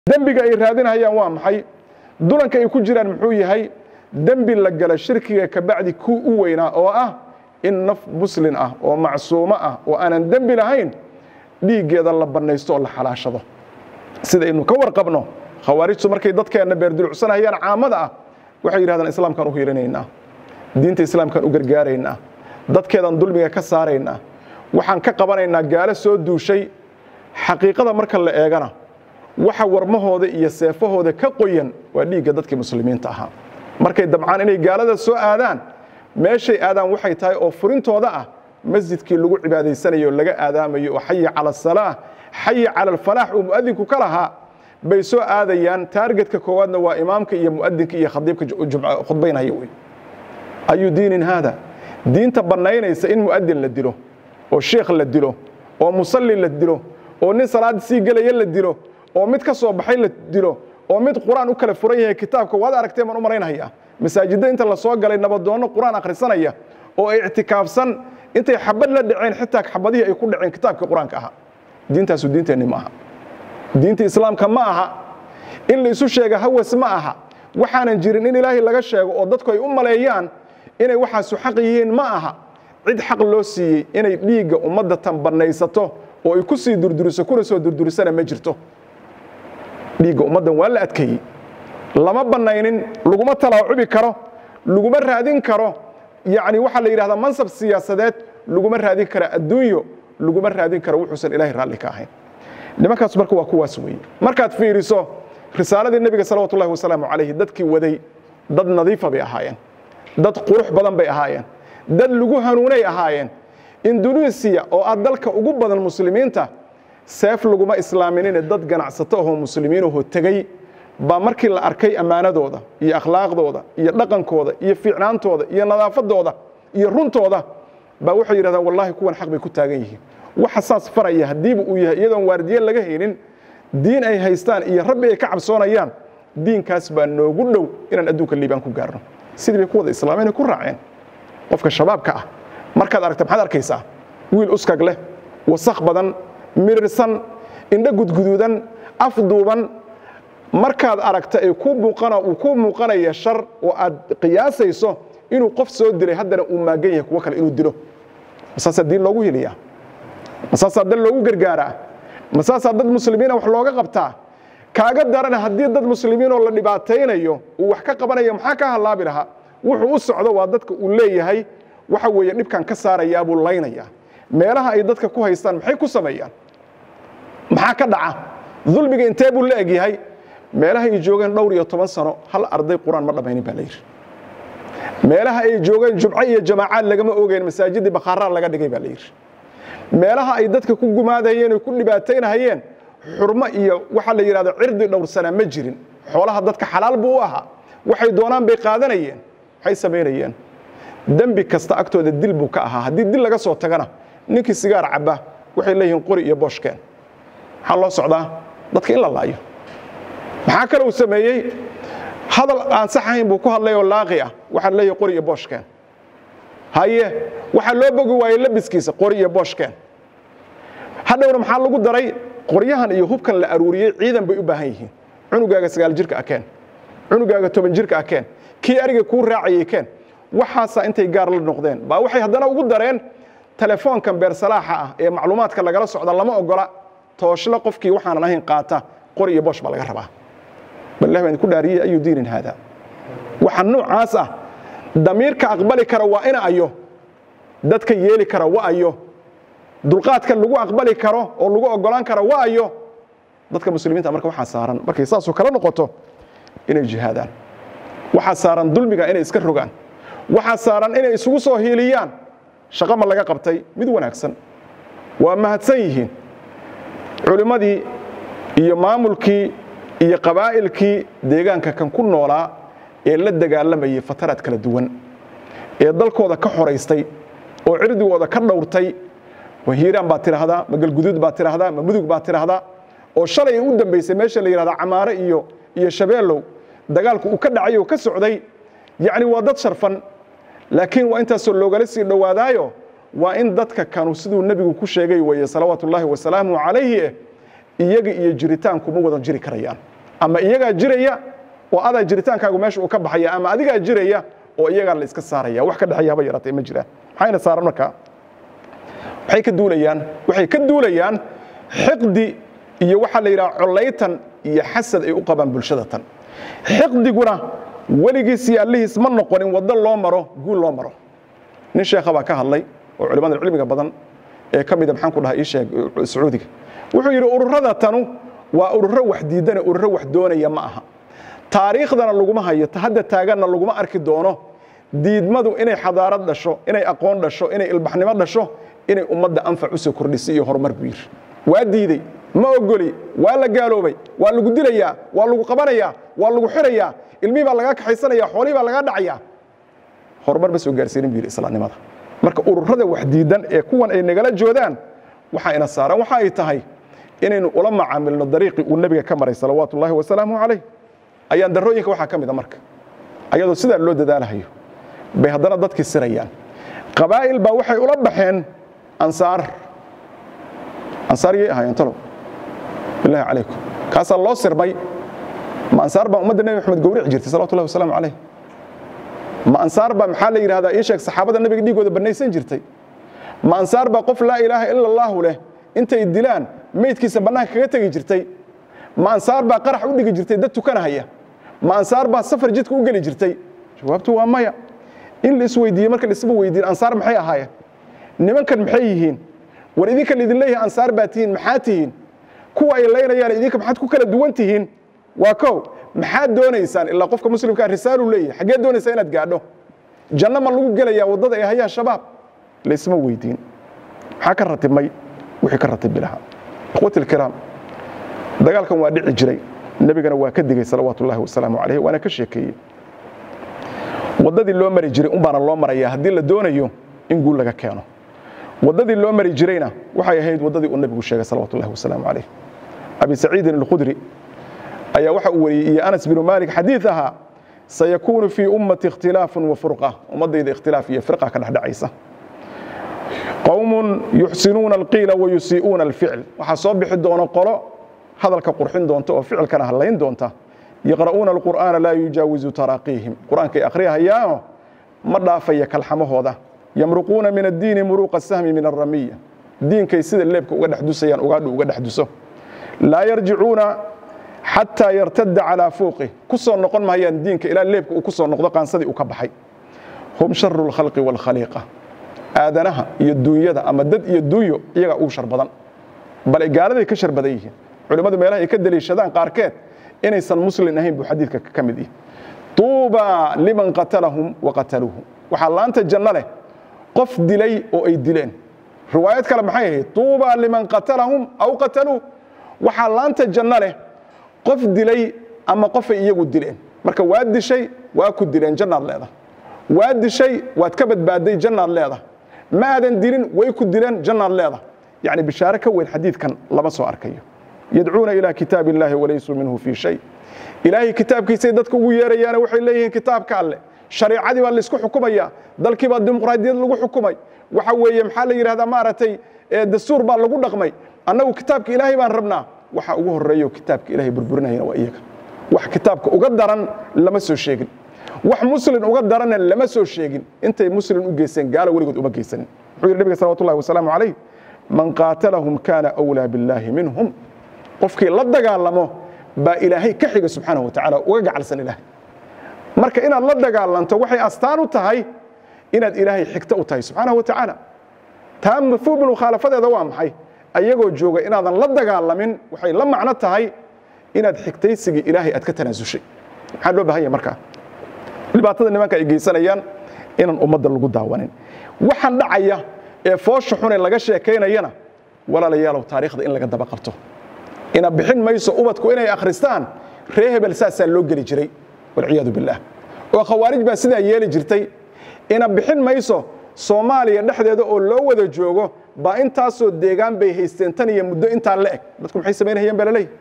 dembiga ay raadinayaan waa maxay dulanka ay ku jiraan muxuu yahay dembi la gala shirkiga kabacdi ku u weynaa oo ah in naf muslin ah oo macsuumo ah oo aanan dembi lahayn dhiiggeeda la bannaysto oo la xalaashado sidaynu ka warqabno khawaarijtu markay dadkeenna beerdulucsanayaan caamada ah waxay yidhahdaan islaamkaan u hiilinaynaa diinta islaamkaan u gargaaraynaa dadkeedaan dulmiga ka saaraynaa waxaan ka qabanaynaa gaalo soo duushay xaqiiqada marka la eegana waxa warmahooda iyo seefahooda ka qoyan waa dhiigga dadkii muslimiinta ahaa markay dabcaan inay gaalada soo aadaan meeshay aadaan waxay tahay oo furintooda ah masjidkii lagu cibaadaysanayo oo laga aadaamayo oo xayi cala asalaah xayi cala alfalaax uu mu'adinku ka lahaa bay soo aadayaan taargetka koowaadna waa imaamka iyo mu'adinka iyo khadiibka khudbaynaya wey ayu diinin haada diinta bannaynaysa in mu'adin la dilo oo sheekh la dilo oo musalli la dilo oo nin salaad sii gelaya la dilo oo mid ka soo baxay la dilo oo mid qur-aan u kala furan yahay kitaabka waad aragteen baan u malaynaya masaajidda inta la soo galay nabadoonno qur-aan akhrisanaya oo ay ictikaafsan intay xabad la dhaceen xitaa xabadihii ay ku dhaceen kitaabka qur-aanka ahaa diintaasu diinteenni ma aha diinta islaamka ma aha in la isu sheega hawas ma aha waxaanan jirin in ilaahay laga sheego oo dadku ay u maleeyaan inay waxaasu xaq yihiin ma aha cid xaq loo siiyey inay dhiigga ummadda tan bannaysato oo ay ku sii durduriso kuna soo durdurisana ma jirto dhiigga ummaddan waa la adkeeyey lama bannaynin laguma talaacubi karo laguma raadin karo yacni waxaa la yidhahdaa mansab siyaasadeed laguma raadin kara adduunyo laguma raadin karo wuxuusan ilaahay raalli ka ahayn nimankaas marka waa kuwaas weeye markaad fiiriso risaaladii nebiga salawatu ullahi wasalaamu calayhi dadkii waday dad nadiifa bay ahaayeen dad qurux badan bay ahaayeen dad lagu hanuunay ahaayeen indonesiya oo ah dalka ugu badan muslimiinta seef laguma islaaminine dad ganacsato ahoo muslimiinahoo tegey baa markii la arkay ammaanadooda iyo akhlaaqdooda iyo dhaqankooda iyo fiicnaantooda iyo nadaafadooda iyo runtooda baa waxay yidhahdaan wallahi kuwan xaq bay ku taagan yihiin waxa saas faraya haddiiba uu yahay iyadoon waardiye laga haynin diin ay haystaan iyo rabbi ay ka cabsoonayaan diinkaas baa noogu dhow inaan adduunka liibaan ku gaarno sidii bay ku wada islaameenay ku raaceen qofka shabaabka ah markaad aragta maxaad arkaysaa wiil uskag leh wasakh badan mirirsan indho gudguduudan afduuban markaad aragta ay ku muuqana uu ku muuqanaya shar oo aad qiyaasayso inuu qof soo dilay haddana uu maagan yahay kuwo kale inuu dilo masaasaa diin loogu hiliyaa masaasaa dad loogu gargaaraa masaasaa dad muslimiina wax looga qabtaa kaaga daran haddii dad muslimiinoo la dhibaataynayo uu wax ka qabanayo maxaa ka hallaabi lahaa wuxuu u socdo waa dadka uu leeyahay waxa weeye dhibkan ka saarayaa buu laynayaa meelaha ay dadka ku haystaan maxay ku sameeyaan maxaa ka dhaca dulmiga intee buu la egyahay meelaha ay joogeen dhowr iyo toban sano hal arday qur-aan ma dhammaynin baa la yidhi meelaha ay joogeen jumco iyo jamaacaad lagama ogeen masaajidii bakhaaraa laga dhigay baa la yidhi meelaha ay dadka ku gumaadayeen oy ku dhibaataynahayeen xurmo iyo waxaa la yidhahdo cirdi dhowrsanaa ma jirin xoolaha dadka xalaal buu u ahaa waxay doonaan bay qaadanayeen waxay samaynayeen dembi kasta agtooda dil buu ka ahaa haddii dil laga soo tagana ninkii sigaar cabba waxay leeyihiin qori iyo booshkeen maxaa loo socdaa dadka in la laayo maxaa kale uu sameeyey hadal aan sax ahayn buu ku hadlay oo laaqi ah waxaa leeyahay qori iyo booshkeen haye waxaa loo bogi waayey labiskiisa qori iyo booshkeen hadhowna maxaa lagu daray qoryahan iyo hubkan la aruuriyey ciidan bay u baahan yihiin cunugaaga sagaal jirka akeen cunugaaga toban jirka akeen kii ariga kuu raacayay keen waxaasaa intay gaar la noqdeen baa waxay haddana ugu dareen telefoonkan beersalaaxa ah ee macluumaadka lagala socda lama ogola tooshle qofkii waxaanan ahayn qaata qori iyo boosh baa laga rabaa ballah baan ku dhaariyey ayu diinin haada waxa noocaas ah damiirka aqbali kara waa ina ayo dadka yeeli kara wa ayo dulqaadka lagu aqbali karo oo lagu ogolaan kara wa ayo dadka muslimiinta marka waxaa saaran markay saasoo kala noqoto inay jihaadaan waxaa saaran dulmiga inay iska rogaan waxaa saaran inay isugu soo hiiliyaan shaqo ma laga qabtay mid wanaagsan waa mahadsan yihiin culimmadii iyo maamulkii iyo qabaa'ilkii deegaanka kan ku noolaa ee la dagaalamayay fataraad kala duwan ee dalkooda ka xoraystay oo cirdigooda ka dhowrtay ma hiiraan baa tidhaahdaa ma galguduud baa tidhaahdaa ma mudug baa tidhaahdaa oo shalay u dambaysay meesha la yidhahda camaare iyo iyo shabeellow dagaalku uu ka dhacay oo ka socday yacni waa dad sharfan laakiin waa intaasoo loogala sii dhowaadaayo waa in dadka kanu siduu nebigu ku sheegay weeye salawaatu ullaahi wasalaamu calayhi eh iyaga iyo jiritaanku ma wadan jiri karayaan ama iyagaa jiraya oo adaa jiritaankaagu meesha uu ka baxaya ama adigaa jiraya oo iyagaa la iska saaraya wax ka dhexeeya haba yaraatee ma jiraan maxayna saaran markaa waxay ka duulayaan waxay ka duulayaan xiqdi iyo waxaa la yidhaha collaytan iyo xasad ay u qabaan bulshada tan xiqdiguna weligiis iyo allihiis ma noqonin waddo loo maro guul loo maro nin sheekha baa ka hadlay oo culimmada cilmiga badan ee ka mida maxaan ku dhaha ii sheeg sacuudiga wuxuu yidhi ururada tanu waa ururo wax diidane ururo wax doonaya ma aha taariikhdana laguma hayo hadda taaganna laguma arki doono diidmadu inay xadaarad dhasho inay aqoon dhasho inay ilbaxnimo dhasho inay ummadda anfac u soo kordhisay iyo horumar buu yidhi waa diidey ma ogoli waa la gaaloobay waa lagu dilayaa waa lagu qabanayaa waa lagu xirayaa ilmihii baa lagaa kaxaysanaya xoolihii baa lagaa dhacayaa horumar ma soo gaarsiinin buu yidhi islaamnimada marka ururada wax diidan ee kuwan ay nagala joodaan waxaa ina saaran waxa ay tahay inaynu ula macaamilno dariiqii uu nebiga ka maray salawaatu ullahi wasalaamu calayh ayaan darooyinka waxaa ka mida marka ayadoo sidaa loo dadaalahayo bay haddana dadkii sirayaan qabaa'il baa waxay ula baxeen ansaar ansaar yay ahaayeen talow billahi calaykum kaasaa loo sirmay ma ansaar baa ummadda nebi maxamed gowrici jirtay salawatu ullahi wasalaamu calayh ma ansaar baa maxaa la yidhahdaa ii sheeg saxaabada nabiga dhiigooda bannaysan jirtay ma ansaar baa qof laa ilaaha ila allaahu leh intay dilaan meydkiisa bannaanka kaga tegi jirtay ma ansaar baa qarax u dhigi jirtay dad tukanahaya ma ansaar baa safar jidka u geli jirtay jawaabtu waa maya in la isweydiiye marka la isba weydiin ansaar maxay ahaayeen nimankan maxay yihiin war idinka laidin leeyahay ansaar baa tihiin maxaa tihiin kuwa ay laynayaan idinka maxaad ku kala duwan tihiin waa kow maxaad doonaysaan ilaa qofka muslimkaa risaaluu leeyahay xaggee doonaysaa inaad gaadho janno ma lagu gelayaa waddada ay hayaan shabaab laysma weydiin maxaa ka ratibmay wixii ka ratibi lahaa ikhwati alkiraam dagaalkan waa dhici jiray nebigana waa ka digay salawaatu ullahi wasalaamu calayh waana ka sheekeeyey waddadii loo mari jiray unbaana loo marayaa haddii la doonayo in guul laga keeno waddadii loo mari jirayna waxay ahayd waddadii uu nebigu sheegay salawatu ullahi wasalaamu calayh abi saciidin alkhudri ayaa waxa uu wariyey iyo anas binu maalik xadiid ahaa sayakuunu fii ummati ikhtilaafun wa furqa ummaddayda ikhtilaaf iyo firqa ka dhexdhacaysa qowmun yuxsinuuna alqiila wa yusii'uuna alficl waxaa soo bixi doona qolo hadalka qurxin doonta oo ficilkana hadlayn doonta yaqra'uuna alqur'aana laa yujaawizu taraaqiihim qur'aankay akhriyahayaano ma dhaafaya kalxamahooda yamruquuna min addiini muruuqa sahmi min alramiya diinkay sida leebka uga dhex dusayaan ugaadhu uga dhex duso laa yarjicuuna xataa yartada calaa fuuqih ku soo noqon mahayaan diinka ilaa leebka uu ku soo noqdo qaansadii uu ka baxay hum sharu lkhalqi waalkhaliiqa aadanaha iyo duunyada ama dad iyo duunyo iyagaa ugu shar badan bale gaaladay ka shar badan yihiin culimmadu meelaha ay ka deliishadaan qaarkeed inaysan muslin ahayn buu xadiidka ka mid yahi tuuba liman qatalahum wa qataluuhu waxaa laanta janno leh qof dilay oo ay dileen riwaayad kale maxay ahayd tuuba liman qatalahum aw qataluu waxaa laanta janno leh qof dilay ama qofay iyagu dileen marka waa dishay waa ku dileen jannaad leedahay waa dishay waad ka badbaaday jannaad leedahay ma aadan dilin way ku dileen jannaad leedahay yacni bishaare ka weyn xadiidkan lama soo arkayo yadcuuna ilaa kitaab illaahi walaysuu minhu fii shay ilaahay kitaabkiisay dadka ugu yeerayaane waxay leeyihiin kitaabka alle shareicadii baa laysku xukumaya dalkii baa dimuqraadiyad lagu xukumay waxa weeye maxaa la yidhahdaa maaragtay dastuur baa lagu dhaqmay annagu kitaabka ilaahay baan rabnaa waxa ugu horreeyo kitaabka ilahay burburinayana waa iyaga wax kitaabka uga daran lama soo sheegin wax muslin uga daranna lama soo sheegin intay muslin u geysteen gaalo weligood uma geysanin wuxuu yidhi nabiga salawatu ullahi wasalaamu calayh man qaatalahum kaana awlaa billaahi minhum qofkii la dagaalamo baa ilaahay ka xiga subxaanahu wa tacaala uga gacalsan ilaahay marka inaad la dagaalanto waxay astaan u tahay inaad ilaahay xigto u tahay subxaanahu wa tacaala taa mafhuumu mukhaalafadeeda waa maxay ayagoo jooga inaadan la dagaalamin waxay la macno tahay inaad xigtaysigii ilaahay aad ka tanaasushay maxaa loo bahan yahay markaa dhibaatada nimanka ay geysanayaan inaan ummadda lagu daawanin waxaan dhacaya ee foosha xune laga sheekaynayana walaalayaalow taariikhda in laga daba qabto ina bixin mayso ubadku inay akhristaan ree hebel saasaa loo geli jiray walciyaadu billaah oo khawaarij baa sidaa yeeli jirtay ina bixin mayso soomaaliya dhexdeeda oo loo wada joogo baa intaasoo deegaan bay haysteen tan iyo muddo intaa la eg dadku maxay samaynayeen baa laleeyahy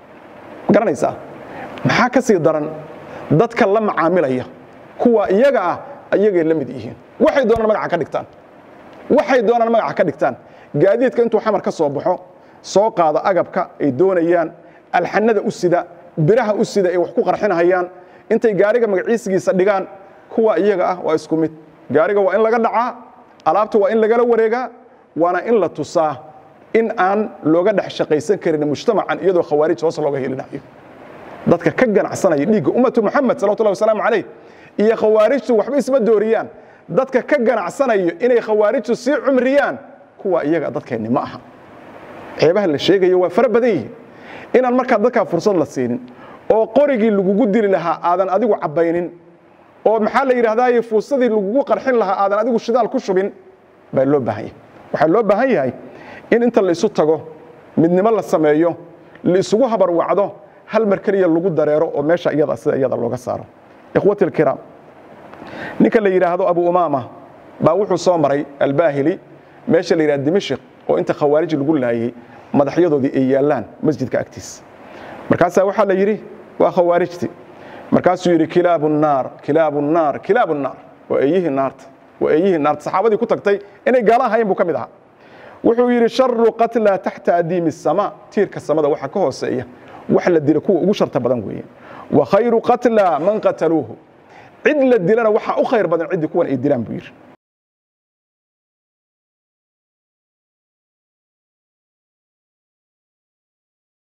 ma garanaysaa maxaa ka sii daran dadka la macaamilaya kuwa iyaga ah ayagay la mid yihiin waxay doonaan magaca ka dhigtaan waxay doonaan magaca ka dhigtaan gaadiidka intuu xamar ka soo baxo soo qaado agabka ay doonayaan alxanada u sida biraha u sida ay wax ku qarxinahayaan intay gaariga magaciisigiisa dhigaan kuwa iyaga ah waa isku mid gaariga waa in laga dhacaa alaabta waa in lagala wareegaa waana in la tusaa in aan looga dhex shaqaysan karin mujtamacan iyadoo khawaarij hoos looga helinayo dadka ka ganacsanaya dhiigga ummatu muxamed salawatullahi wasalaamu calayh iyo khawaarijtu waxba isma dooriyaan dadka ka ganacsanayo inay khawaarijtu sii cumriyaan kuwa iyaga dadkeenni ma aha ceebaha la sheegayo waa fara badan yihiin inaan markaa dadkaa fursad la siinin oo qorigii lagugu dili lahaa aadan adigu cabbaynin oo maxaa la yidhahdaaye fuusadii lagugu qarxin lahaa aadan adigu shidaal ku shubin baa loo baahan yahay waxaa loo baahan yahay in inta la isu tago midnimo la sameeyo la isugu habarwacdo hal mar keliya lagu dareero oo meesha iyada sida iyada looga saaro ikhwati alkiraam ninka la yidhaahdo abu umaama baa wuxuu soo maray albaahili meesha la yidhahdo dimashik oo inta khawaarij lagu laayey madaxyadoodii ay yaallaan masjidka agtiisa markaasaa waxaa la yidhi waa khawaarijti markaasuu yidhi kilaabu naar kilaabu naar kilaabu naar waa eeyihii naarta waa eeyihii naarta saxaabadii ku tagtay inay gaala ahayn buu ka mid ahaa wuxuu yidhi sharu qatla taxta adiimi الsamaa tiirka samada waxa ka hooseeya wax la dila kuwa ugu sharta badan weeye wa khayru qatla man qataluuhu cid la dilana waxaa u khayr badan ciddii kuwan ay dilaan buu yidhi